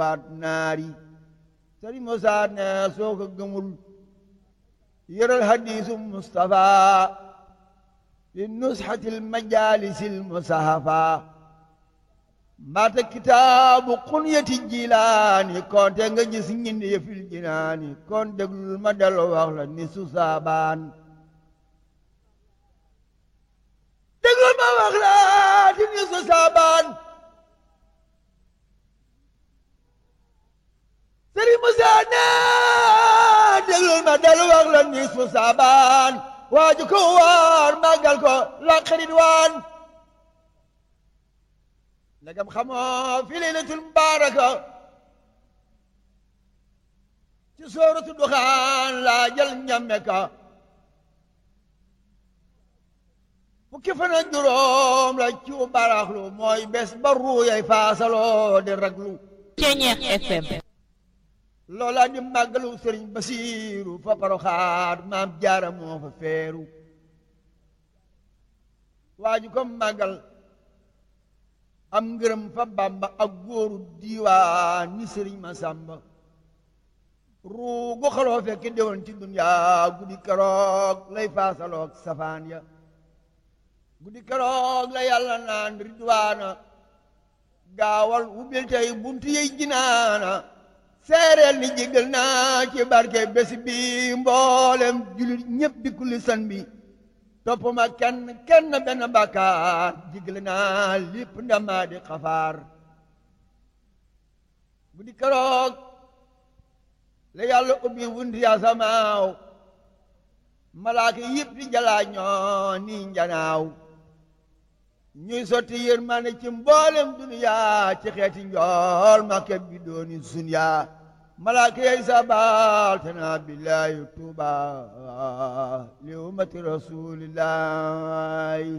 waat naari sëriñ Musaa ne soo ko gëmul yëral hadiisu Mustafa fi nusxatil majaalisil musahafa mbaata kitaabu xunyati jilaani konte nga gis ñindi yëfil jinaani kon déglul ma dellu wax la ni su saabaan déglul ma wax la ti ni su saabaan sëriñ Musaa ne déglul ma dellu wax la ni su saabaan waaju ko waar màggal ko la xarit waan ndagam xamoo fi laylatul mubaaraka ci sooratu duxaan laa jël ñamme ka fukki fan ak juróom la ci baraxlu mooy bés ba ruuyay faasaloo di raglu Ceñeex FM loola di màggalu sëriñ basiiru fa paroxaat maam jaara moo fa feeru waaju ko màggal am ngërëm fa bàmba ak góoru diiwaan ni sëriñ ma sàmba ruugu xaloo fekk déwoon ci duniyaa guddi keroog lay faasaloog safaan ya guddi keroog la yàlla naan ridwaana gaawal ubbil tey buntu yey jinaana seereel ni jégal naa ci barke bés bi mboolem julit ñépp di kulli san bi topp ma kenn kenn benn bàkkaar jégal naa lépp ndamaa di xafaar guddi keroog la yàlla ubbi wunti asamaaw malaaka yëpp di jalaa ñoo ni njanaaw ñuy sotti yërmande ci mboolem duniyaa ci xeeti njool makke bi dooni sunyaa malaaka yey sabal tana billahi tuuba li ummati rasulillahi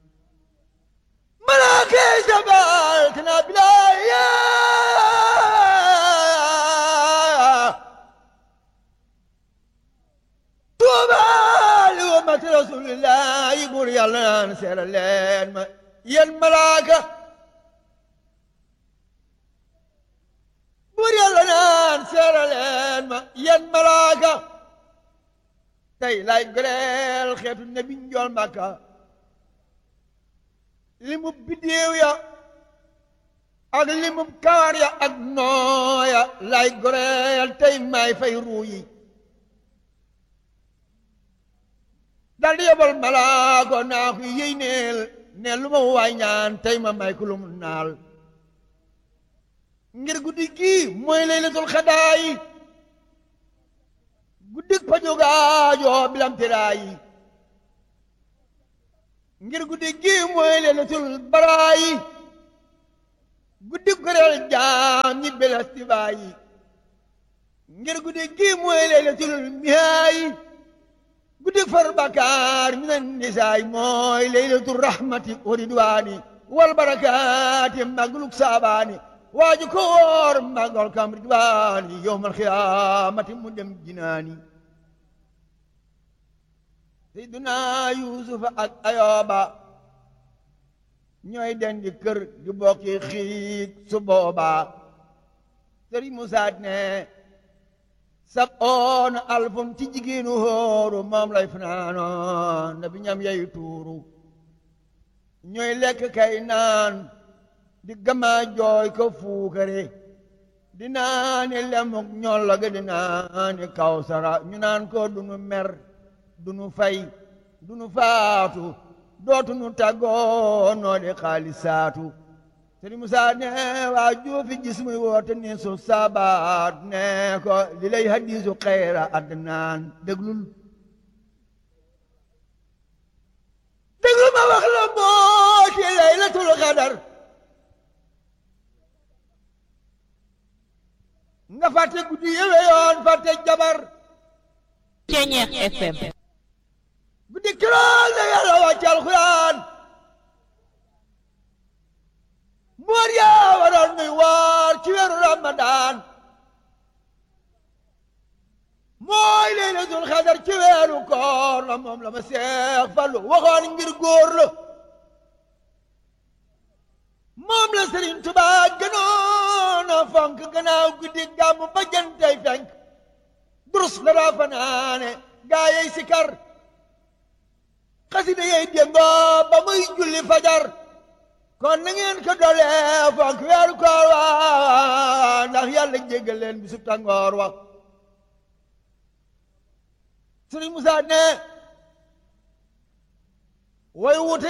malaaka yey sabal tana billahi tuuba li ummati rasulillahi buur yàlla naan seera leen ma yéen malaaka buur yàlla naan seera leen ma yéen malaaka tey lay goreel xeetu nabi njool màkka li mu biddéew ya ak li mu kawar ya ak nooya lay goreel tey may fay ruu yi dal di yebal malaako naa ko yéy neel ne lu ma waay ñaan tey ma may ko lu mu naal ngir guddi gii mooy laylatul xadaayi guddik pajogaajoo bilam tiraayi ngir guddi gii mooy laylatul baraayi guddik goreel jaam ñi belastibaayi ngir guddi gii mooy laylatul mihaayi guddik far bakaar minan nisaay mooy leylatu rahmati wa ridwaani wal barakaati magluk saabaani waaju ko woor magal kam ridwaani yowmal xiyaamati mu dem jinaani seyduna yuusufa ak ayooba ñooy dendi kër di bokki xiig su booba sëriñ musaat ne sab oona alfum ci jigéenu hóoru moom lay fanaanoon na bi ñam yeyu tuuru ñooy lekk kay naan di gama jooy ko fuukare di naani lemuk ñolloge di naani kawsara ñu naan ko dunu mer dunu fay dunu faatu dootunu tàggoo noo di xaalisaatu sëriñ Musaa ne waa juufi gis muy woote ni su sabaat ne ko li lay hadiisu xayra adnaan déglul déglul ma wax la moo ci laylatul xadar nga fàtte guddi yëwe yoon fàtte jabar Ceñeex FM guddi kirool la yàlla wàcc alxuraan moor yaa waroon nuy woor ci weeru ramadaan mooy laylatul xadar ci weeru koor la moom la ma seex fallu waxoon ngir góor la moom la Sëriñ Tuubaa gënoon a fonk gannaaw guddi gàmmu ba jantay fenk durus la daa fanaane gaa yey sikar xasida yey démboo ba muy julli fajar kon na ngeen ko dolee fonk weeru koor wa ndax yàlla jéggal leen bisu tàngoor wa Sëriñ Musaa ne way wute